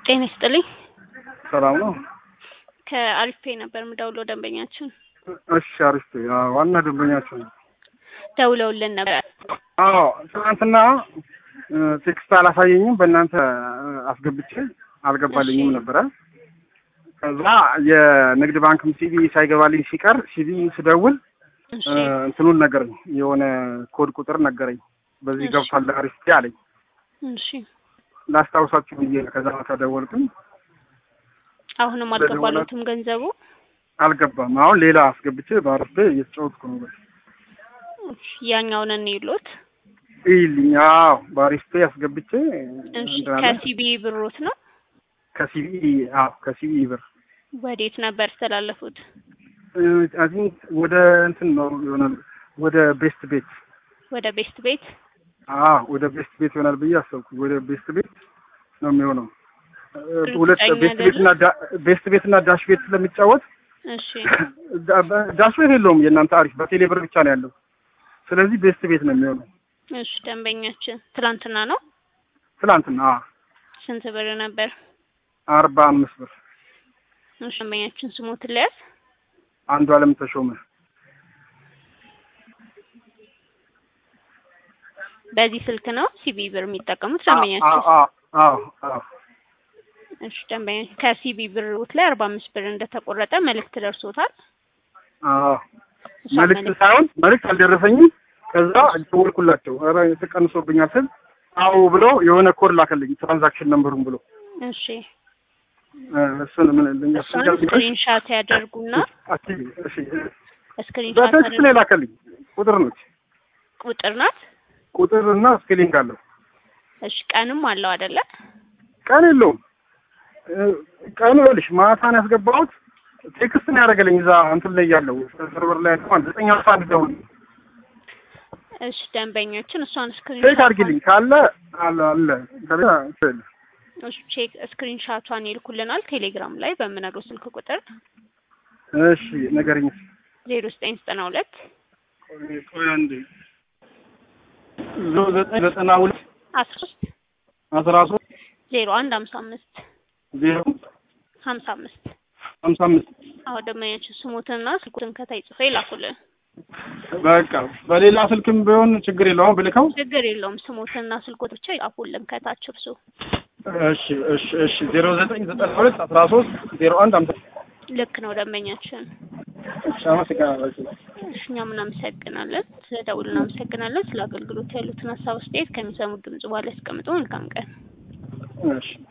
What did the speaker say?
ጤና ይስጥልኝ። ሰላም ነው? ከአሪፍ ፔይ ነበር የምደውለው ደንበኛችን እሺ፣ አሪፍ ዋና ደንበኛቸው ነው። ደውለውልን ነበር። አዎ ትናንትና ቴክስት አላሳየኝም። በእናንተ አስገብቼ አልገባልኝም ነበረ። ከዛ የንግድ ባንክም ሲቢ ሳይገባልኝ ሲቀር ሲቢ ስደውል እሺ እንትኑን ነገረኝ፣ የሆነ ኮድ ቁጥር ነገረኝ። በዚህ እሺ። ገብቷል አሪፍ ፔይ አለኝ። እሺ ላስታውሳችሁ ብዬ ነው። ከዛ ከደወልኩኝ አሁንም አልገባሉትም ገንዘቡ። አልገባም። አሁን ሌላ አስገብቼ በአሪፍ ፔይ እየተጫወትኩ ነው። በቃ እሺ፣ ያኛውን እንይሉት። ይልኝ። አዎ በአሪፍ ፔይ አስገብቼ እሺ እንትን አለ። ከሲቢ ብሮት ነው ከሲቢ አዎ ከሲቢ ብር ወዴት ነበር ያስተላለፉት? አይ ቲንክ ወደ እንትን ነው ይሆናል ወደ ቤስት ቤት ወደ ቤስት ቤት። አዎ ወደ ቤስት ቤት ይሆናል ብዬ አሰብኩ። ወደ ቤስት ቤት ነው የሚሆነው። ሁለት እርግጠኛ ቤስት ቤት እና ዳ- ቤስት ቤት እና ዳሽ ቤት ስለሚጫወት እሺ ዳ- ዳሽ ቤት የለውም የእናንተ አሪፍ በቴሌ ብር ብቻ ነው ያለው። ስለዚህ ቤስት ቤት ነው የሚሆነው። እሺ ደንበኛችን ትላንትና ነው። ትላንትና አዎ ስንት ብር ነበር? አርባ አምስት ብር እሺ ደንበኛችን ስሞትን ለያዝ። አንዱ አለም ተሾመ በዚህ ስልክ ነው ሲቢ ብር የሚጠቀሙት አዎ ደንበኛችን። አዎ አዎ አዎ እሺ ደንበኛ ከሲቢ ብሮት ላይ አርባ አምስት ብር እንደተቆረጠ መልእክት ደርሶታል። አዎ እሷ መልዕክት መልእክት ሳይሆን መልዕክት አልደረሰኝም። ከዛ ደወልኩላቸው። ኧረ ተቀንሶብኛል ስል አዎ ብሎ የሆነ ኮድ ላከልኝ ትራንዛክሽን ነምበሩን ብሎ እሺ እ እሱን ምን ልኛ እሷን ስክሪንሻት ያደርጉና እሺ ስክሪንሻት በቴክስት ላይ ላከልኝ። ቁጥር ነች ቁጥር ናት። ቁጥር እና ስፔሊንግ አለው። እሺ ቀንም አለው አይደለ? ቀን የለውም። እ ቀኑ ይኸውልሽ ማታ ነው ያስገባሁት። ቴክስት ነው ያደረገልኝ እዛ እንትን ላይ ያለው ሰርቨር ላይ ያለው ዘጠኝ አልፋ አንድ ደውል እሺ ደንበኞችን እሷን ቼክ ስክሪንሻት አድርጊልኝ ካለ አለ አለ ከሌላ ስል እሺ ቼክ ስክሪንሻቷን ይልኩልናል ቴሌግራም ላይ በምነግረው ስልክ ቁጥር እሺ ነገርኝ ዜሮ ዘጠኝ ዘጠና ሁለት ቆይ አንዴ ዞ ዘጠኝ ዘጠና ሁለት አስራ ሶስት አስራ ሶስት ዜሮ አንድ ሀምሳ አምስት ዜሮ ሀምሳ አምስት ሀምሳ አምስት አዎ ደንበኛችን ስሙትንና ስልኩትን ከታይ ጽፎ ይላኩልን። በቃ በሌላ ስልክም ቢሆን ችግር የለውም ብልከው። ችግር የለውም ስሙትንና ስልኮት ብቻ ይላኩልን ከታች እርሱ እሺ እሺ እሺ ዜሮ ዘጠኝ ዘጠና ሁለት አስራ ሶስት ዜሮ አንድ ሀምሳ ልክ ነው ደንበኛችን። እሺ አመሰግናለሁ። እሺ እኛም እናመሰግናለን። ስለ ደውል እናመሰግናለን። ስለ አገልግሎት ያሉትን ሀሳብ አስተያየት ከሚሰሙት ድምጽ በኋላ ያስቀምጡ። መልካም ቀን። እሺ